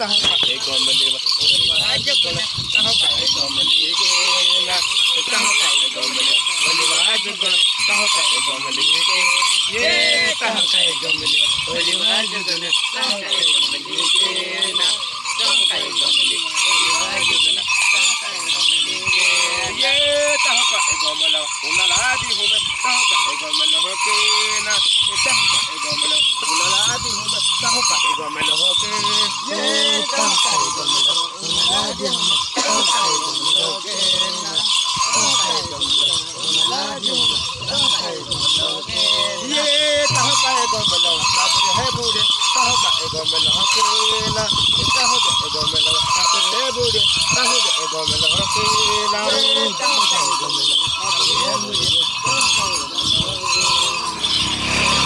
तह का एगो मिलेवा बलिवाज गुण तह का एगो मिलेना तह का एगो मिले बलिवाज गुण तह का एगो मिले ये तह का एगो मिले बलिवाज गुण तह का एगो मिलेना तह का एगो मिले बलिवाज गुण तह का एगो मिले ये तह का एगो मिला उनलादी हुमे तह का एगो मिला होकेना तह का एगो मिला उनलादी हुमे तह का एगो मिला होके ये तह का एगो मिला उनलादी हुमे तह का एगो मिला होकेना तह का एगो मिला उनलादी हुमे तह का एगो मिला होके ये तह का एगो मिला काबर है बूढ़े तह का एगो मिला होकेना तह का एगो मिला काबर है बूढ़े तह का एगो मिला होकेना तह का एगो मिला काबर है बूढ़े तह का एगो मिला होकेना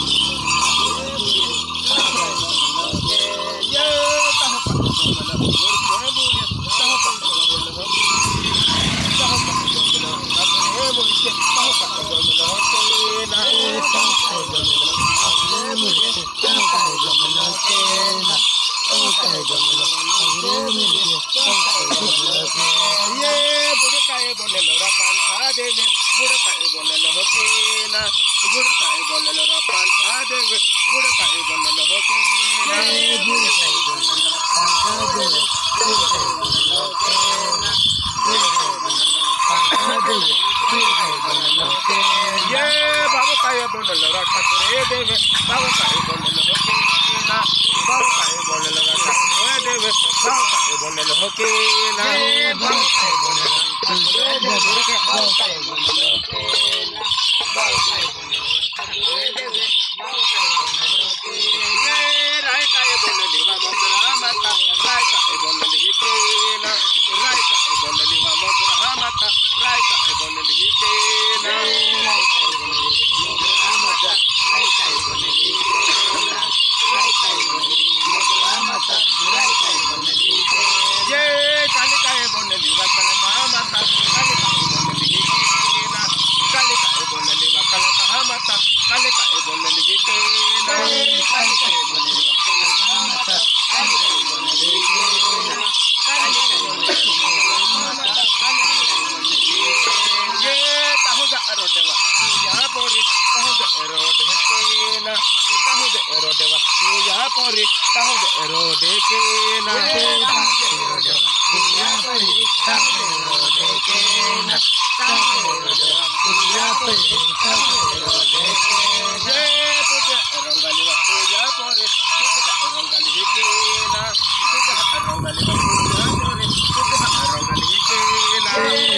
ये बुढ़े काए बोले लोरा पान खा देवे बुढ़े काए बोले लो होके ना बुढ़े काए बोले लोरा पान खा देवे बुढ़े काए बोले लो होके ना बुढ़े काए बोले लोरा पान खा देवे बुढ़े काए बोले लो होके ना बुढ़े काए बोले लोरा पान खा देवे बुढ़े काए बोले लो होके ये बाबू काए बोले लोरा ठाकुरे देवे बाबू काए बोले लो होके ना बाबू काए बोले लोरा ठाकुरे देवे बाबू काए बोले लो होके ना बाबू काए बोले लोरा ठाकुरे देवे बाबू काए बोले लो होके ना बाबू काए बोले लोरा ठाकुरे देवे बाबू काए बोले लो होके ये राय काए बोले लिवा मंदरा माता राय काए बोले लिहि केना राय काए बोले लिवा मंदरा माता राय काए बोले लिहि केना राय काए बोले लिहि मंदरा माता राय काए बोले लिहि केना राय काए बोले लिहि मंदरा माता राय काए बोले लिहि केना ये काली काए बोले लिवा कलका माता काली काए बोले लिहि केना काली काए बोले लिवा कलका माता काली काए बोले लिहि केना काली काए बोले लिवा कलका माता काली काए बोले लिहि केना काली काए बोले लिवा माता काली काए बोले लिहि केना ये ताहु जा रोडेवा यहाँ पोरी ताहु जा रोड है केना ताहु जा रोडेवा यहाँ पोरी ताहु जा रोड है केना ताहु जा रोडेवा यहाँ पोरी ताहु जा रोड है केना ताहु जा रोडेवा यहाँ पोरी ताहु जा रोड है केना ये तुझे रंगालीवा यहाँ पोरी तुझे रंगाली है केना तुझे रंगालीवा यहाँ पोरी तुझे रंगाली है केना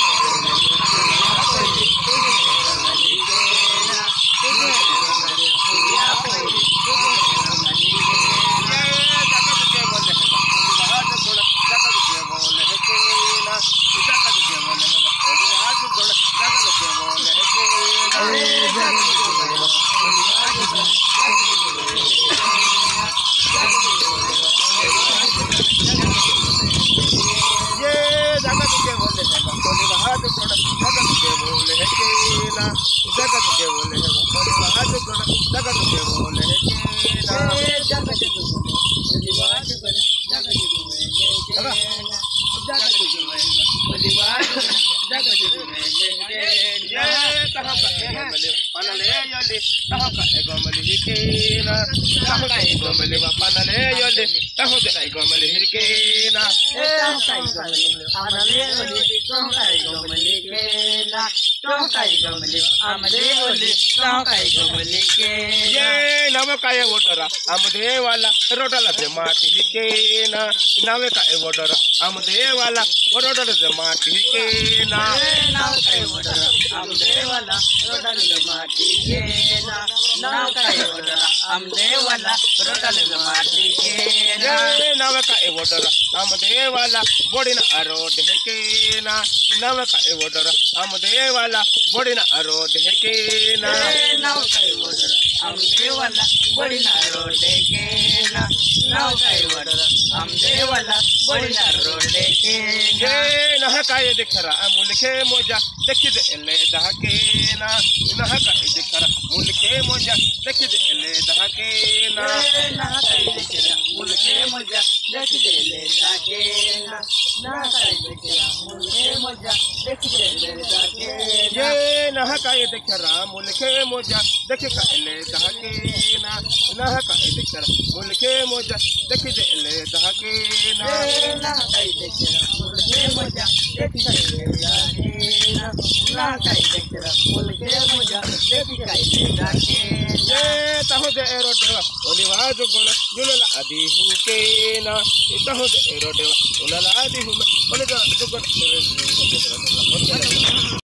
तुझे ये जगत के बोले है बोले बाहर थोड़ा जगत के बोले है केला जगत के बोले है बोले बाहर थोड़ा जगत के बोले है केला जगत के बोले बोले बाहर थोड़ा जगत के बोले है केला जगत के बोले बोले बाहर जगत के बोले है केला ये कहां का है बोले पनले योले कहां का है गोमले ही केला कहां का है गोमले वा पनले योले कहां का है गोमले ही केला ये नवे काय वोटरा आमदेवाला रोडाला ते माटी हिकेना नवे काय वोटरा आमदेवाला रोडाला ते माटी हिकेना ये नवे काय वोटरा आमदेवाला बोडिना रोड हिकेना नवे काय वोटरा आमदेवाला बोडिना रोड हिकेना ये नह काय दिखरा मुलखे मोजा देखि दे ले दहकेना नह काय दिखरा मुलके मोजा देख ले दहके ना ना काई देखरा मुलके मजा देख ले जाके ना ना काई देखरा मुलके मजा देख ले जाके ना ये नहकाए देख राम मुलके मोजा देख ले दहके ना नहकाए देख मुलके मोजा देख ले दहके ना ना काई देखरा मुलके मजा देख ले जाके ना ना काई देखरा मुलके मजा देख ले जाके ना ये तहो दे एरो देवा ओलिवा जुगुण जुलला आदि हुके ना तहो दे एरो देवा ओलला आदि हुमे ओलिवा जुगुण